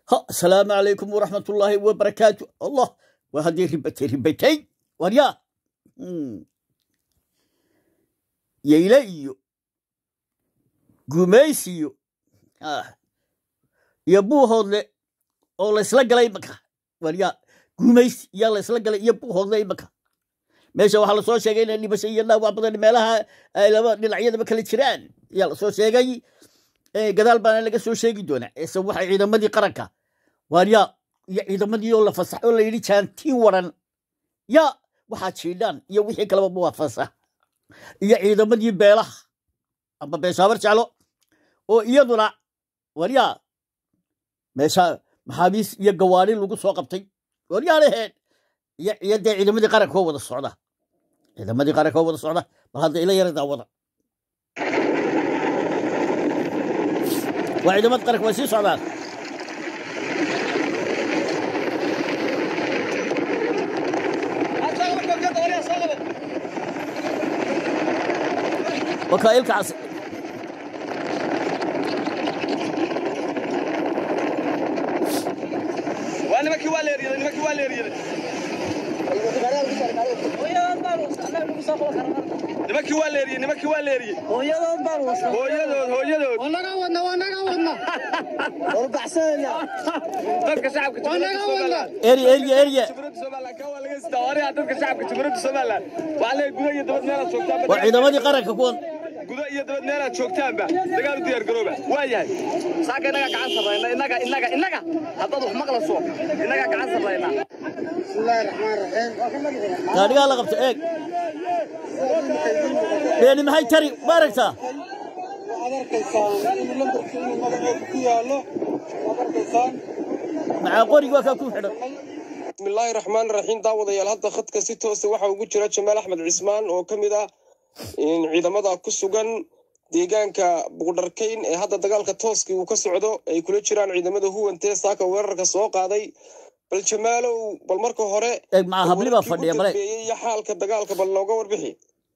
ha asalaamu calaykum waraxmatullaahi wabarakaatu allah waa haddii ribatay ribatay waryaa yayle iyo gumaysiyo iyo buuhoodle oo laysla galay imaka waryaa gumaysi yaa laysla galay iyo buuhoodle imaka meesha waxaa lasoo sheegay inay dhibasho iyo dhaawac badan meelaha ay laba dhinacyadaba kala jiraan ayaa lasoo sheegay gadaal baana laga soo sheegi doonaa ese waxay ciidamadii qaranka waaryaa iyo ciidamadii oo la fasax oo la yidhi jaantiin waran yaa waxaa jiidhaan iyo wixii kaleba waa fasax iyo ciidamadii beelaha amba beeshaabar jeclo oo iyaduna waryaa meesha maxaabiis iyo gawaari lagu soo qabtay waryaalaheen iyo iyo dee ciidamadii qaranka oo wada socda ciidamadii qaranka oo wada socda bal hadda ila yara daawada waa ciidamada qaranka way sii socdaan wakaailka cas waa nimankii waa leeriyaday nimankii waa leeriyaday nimankii waa leeriyey nimankii waa leeriyey hooyadood hooyadood wanaga wadna wanaga wadna dadka shacabka jumhuuriyadda somaliland erya erya erya jumhuuriyadda somaliland ka waa laga sitaa wariha dadka shacabka jumhuuriyadda somaliland waxaa leeyahay guda iyo dabad meelaad joogtaanba waa ciidamadii qaranka kuwan guda iyo dabad meelaad joogtaanba dagaal u diyaar garooba waa yahay saaka innagaa gacan sarrayna innaga innaga innaga haddaad wax maqlayso innagaa gacan sarrayna bismillaahi raxmaan raxiim gaadhigaa la qabta eeg beeni maxay tari ma aragtaa waxaad arkaysaan in lambarka inuu magaceedu ku yaallo waad arkaysaan maxaa qorigi waa kaa ku xidhan bismillaahi raxmaan raxiim daawadayaal hadda khadka si toosa waxaa ugu jira jamaal axmed cismaan oo ka mid ah ciidamada ku sugan deegaanka buqdharkayn ee hadda dagaalka tooskii uu ka socdo ay kula jiraan ciidamada huwantee saaka weerarka soo qaaday bal jamaalow bal marka hore eeg maxaa habli baa fadhiya male dambeeyey iyo xaalka dagaalka bal nooga warbixi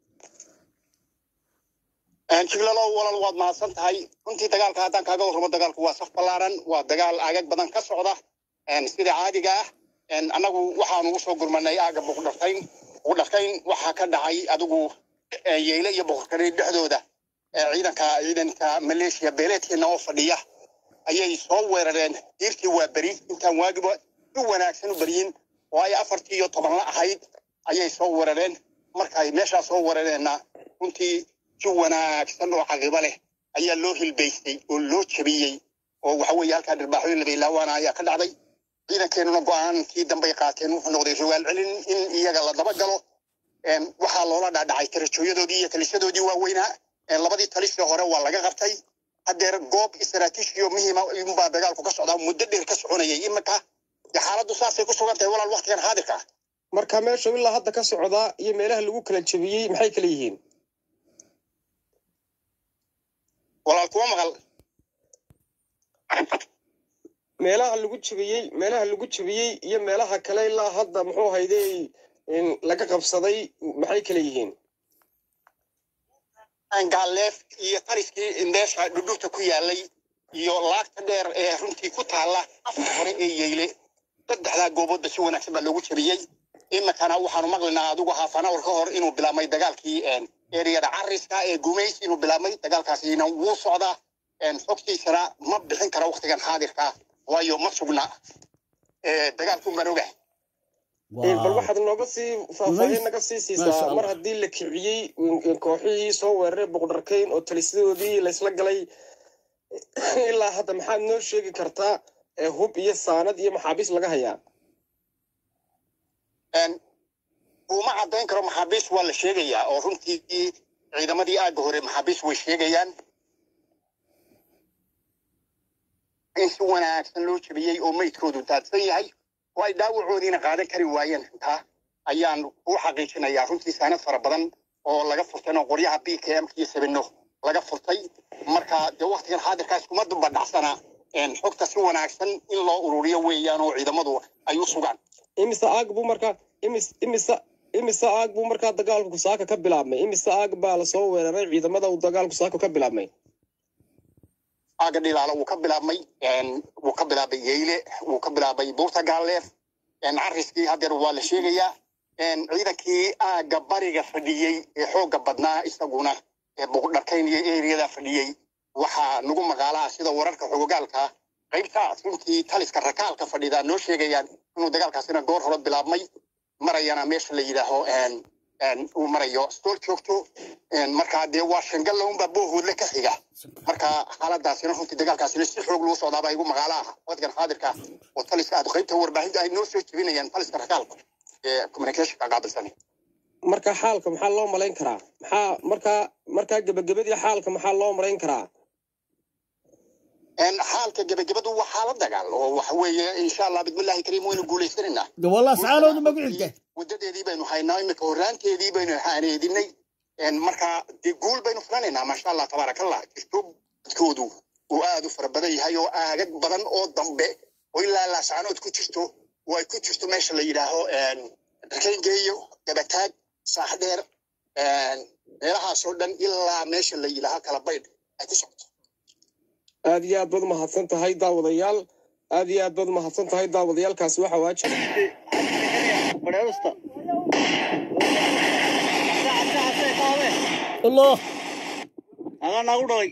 jiglalow walal waad mahadsan tahay runtii dagaalka haddaan kaaga warramo dagaalku waa saf ballaaran waa dagaal aagag badan ka socda sida caadiga ah annagu waxaanu usoo gurmanay aaga buqdharkayn buqdharkayn waxaa ka dhacay adigu yeyle iyo boqorkari dhexdooda ciidanka ciidanka maleeshiya beeleedkeena oo fadhiya ayay soo weerareen diirtii waa beri intaan waagiba si wanaagsan u beryin oo ay afartii iyo tobanla ahayd ayay soo weerareen markaay meeshaa soo weerareenna runtii si wanaagsan oo caqibo leh ayaa loo hilbaystay oo loo jabiyey oo waxa weeye halkaa dhirbaaxooyin labaylaawaana ayaa ka dhacday ciidankeenuna go-aankii dambay qaateen wuxuu noqday rogaal celin in iyaga la daba galo waxaa loola dhaadhacay tarajooyadoodii iyo talisyadoodii waaweynaa labadii talisii hore waa laga qabtay haddeer goob istaraatiijiyo muhiima unbaa dagaalku ka socdaa muddo dheer ka soconayay iminka dee xaaladdu saasay ku sugan tahay walaal waktigan xaadirka ah marka meesha ilaa hadda ka socdaa iyo meelaha lagu kala jebiyey maxay kala yihiin walaal kuma maqal meelaha lagu jebiyey meelaha lagu jebiyey iyo meelaha kale ilaa hadda muxuu hayday laga qabsaday maxay kala yihiin gaaleef iyo tariskii meesha dhudhurta ku yaalay iyo laagta dheer ee runtii ku taalla afka hore ee yeyle saddexdaa gooboodba si wanaagsan baa loogu jebiyey iminkana waxaanu maqlaynaa adigu haafanawar ka hor inuu bilaabmay dagaalkii eriyada cariska ee gumays inuu bilaabmay dagaalkaasina wuu socdaa xogtiisana ma bixin kara waktigan xaadirka waayo ma sugna dagaalku baan ogahay bal waxaad nooga sii faahfaahin naga sii Masha siisaa Allah. mar haddii la kiciyey kooxihii soo weeraray boqdharkayn oo talisyadoodii laysla galay ilaa hadda maxaad noo sheegi kartaa ee hub iyo saanad iyo maxaabiis laga hayaa kuma caddayn karo maxaabiis waa la sheegayaa oo runtii ciidamadii aagga hore maxaabiis way sheegayaan in si wanaagsan loo jebiyey oo meydkoodu daadsan yahay oo ay dhaawacoodiina qaadan kari waayeen intaa ayaan ku xaqiijinayaa runtii saanad fara badan oo laga furtay oo qoryaha b k m iyo sabino laga furtay marka dee waktigan xaadirkaas kuma dubadhacsana xogta si wanaagsan in loo ururiyo weeyaan oo ciidamadu ay u sugaan imise aag buu markaa imis imise imise aag buu markaa dagaalku saaka ka bilaabmay imise aag baa lasoo weeraray ciidamada uu dagaalku saaka ka bilaabmay aaga dhilaala wuu ka bilaabmay wuu ka bilaabay yeyle wuu ka bilaabay buurta gaalleef cariskii haddeer waa la sheegayaa ciidankii aaga bariga fadhiyey ee xoogga badnaa isaguna ee buqdharkayn iyo eriyada fadhiyey waxaa nagu maqaalaa sida wararka xogogaalka qaybta runtii taliska rakaalka fadhida noo sheegayaan inuu dagaalkaasina goor hore bilaabmay marayana meesha la yidhaaho uu marayo stool joogto markaa dee waa shangal launbaa boohoodle ka xiga marka xaaladaasina runtii dagaalkaasina si xoog lagu socdaabaa igu maqaalo ah wadkan xaadirka oo taliska aad qaybta warbaahinta ay noo soo jebinayaan taliska rakaalka ee communicationka qaabilsan marka xaalka maxaa loo malayn karaa maxaa markaa markaa gebagabadii xaalka maxaa loo malayn karaa xaalka gebagabadu waa xaala dagaal oo waxa weeye insha allah bismillahi kariim waynu guulaysanaynaa de wallah sacaanoodu magu xigta wadadeedii baynu haynaa imika horraanteedii baynu haaneedinay marka dee guul baynu fulanaynaa maasha allah tabaarakallah jirto dadkoodu uu aad u fara badan yahay oo aagag badan oo dambe oo ilaa laascanood ku jirto oo ay ku jirto meesha la yidhaaho darkayngeeyo dabataag saaxdheer meelahaasoo dhan ilaa meesha la yidhaaho kala baydh ay ku socoto aad iyo aad baad umahadsan tahay daawadayaal aad iyo aad baad umahadsan tahay daawadayaalkaasi waxa waajib allah adaa naagu dhalay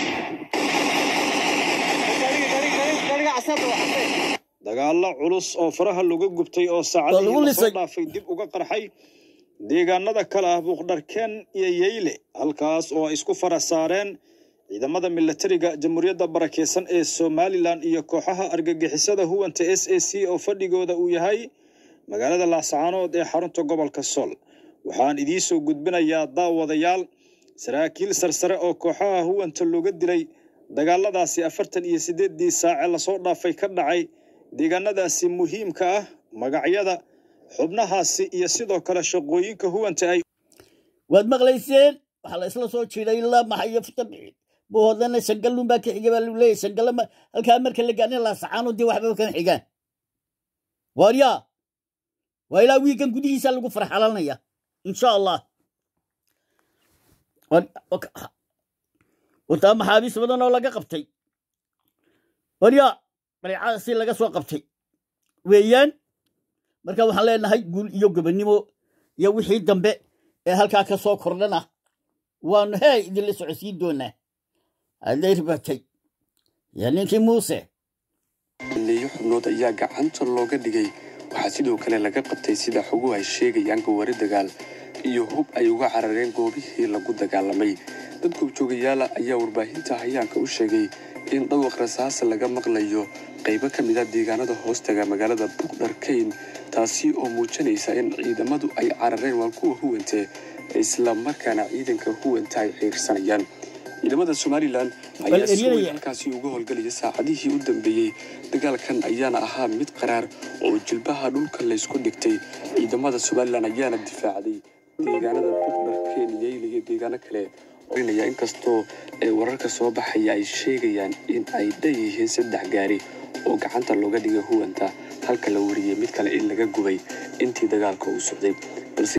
dagaallo culus oo faraha lagu gubtay oo Waa saacadihii lagu lasoo lisay. dhaafay dib uga qarxay deegaanada kale ah buuqdharkeen iyo yeyle halkaas oo ay isku fara saareen ciidamada milatariga jamhuuriyadda barakeysan ee somalilan iyo kooxaha argagixisada huwanta s a c oo fadhigooda uu yahay magaalada laascaanood ee xarunta gobolka sool waxaan idiisoo gudbinayaa daawadayaal saraakiil sarsare oo kooxaha huwanta looga dilay dagaaladaasi afartan iyo siddeeddii saace lasoo dhaafay ka dhacay deegaanadaasi muhiimka ah magacyada xubnahaasi iyo sidoo kale shaqooyinka huwanta ay waad maqlayseen waxaa la isla soo jiiday ilaa maxayo futabixi buhoodana shangalun baa ka xiga baa lagu leeyahy shangalla ma- halkaa marka la gaarna laasacaano dee waxba kana xigaan waaryaa waa ilaa wiigan gudihiisa lagu farxalanaya insha allah War- ok- ha- wataa maxaabiis badan oo laga qabtay waryaa bareecadaasi laga soo qabtay weeyaan marka waxaan leenahay guul iyo gobonnimo iyo wixii dambe ee halkaa ka soo kordhana waanu hee idinla socodsiin doonaa hadday ribatay iyo ninkii muuse leeyo xubnood ayaa gacanta looga dhigay waxaa sidoo kale laga qabtay sida xoguhu ay sheegayaan gawaari dagaal iyo hub ay uga carareen goobihii lagu dagaalamay dad goobjoogayaala ayaa warbaahinta hayaanka u sheegay in dhawaq rasaasa laga maqlayo qaybo ka mid a deegaanada hoostaga magaalada buqdharkayn taasi oo muujinaysa in ciidamadu ay carareen waa kuwa huwante isla markaana ciidanka huwanta ay ciirsanayaan ciidamada somalilan ayaa si weyn eryanaya. halkaasi uga howlgelaya saacadihii u dambeeyey dagaalkan ayaana ahaa mid qaraar oo jilbaha dhulka laysku dhigtay ciidamada somalilan ayaana difaacday deegaanada buqdharkeen yeyle iyo deegaano kale orinaya inkastoo ee wararka soo baxaya ay sheegayaan in ay dhan yihiin saddex gaari oo gacanta looga dhigay huwanta halka la wariyey mid kale in laga gubay intii dagaalka uu socday balse